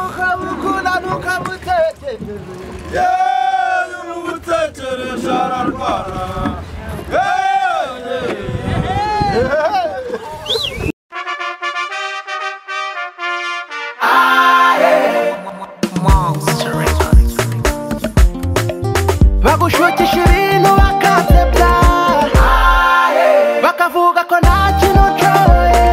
umukambukura n'ukamutekereza yeee umugutekereje ararwara bagushukisha ibintu bakansebya bakavuga ko nta kintu nshoboye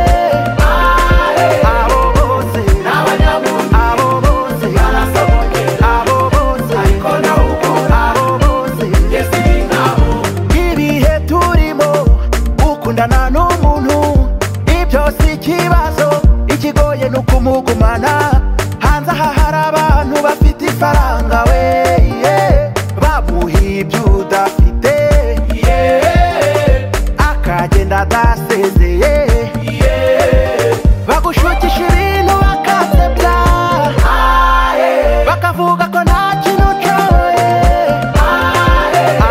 abo bose ni abanyamuntu abo bose barasoboye abo bose ariko nawe ukora abo bose yesi ni nkabo ibihe turimo ukundana n'umuntu ibyo si ikibazo ikigoye ni ukumugumana hanze aha hari abantu bafite ifaranga we yeah. bamuha ibyo udafite akagenda adasezeye bagushukisha ibintu bakansebya bakavuga ko nta kintu ushoboye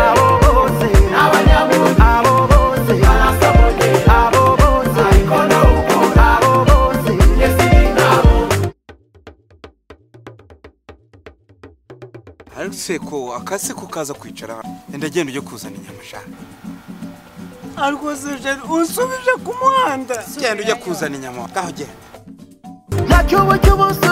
abo bose ni abanyamuntu abo bose barashoboye abo bose ariko nawe ukora abo bose yesi ni nkabo ariko seko akase ko kaza kwicara hano enda genda ujye kuzana inyama shaka ariko se jeri unsubije ku muhanda genda ujye kuzana inyama ngaho genda ntacyo uba ujya ubusa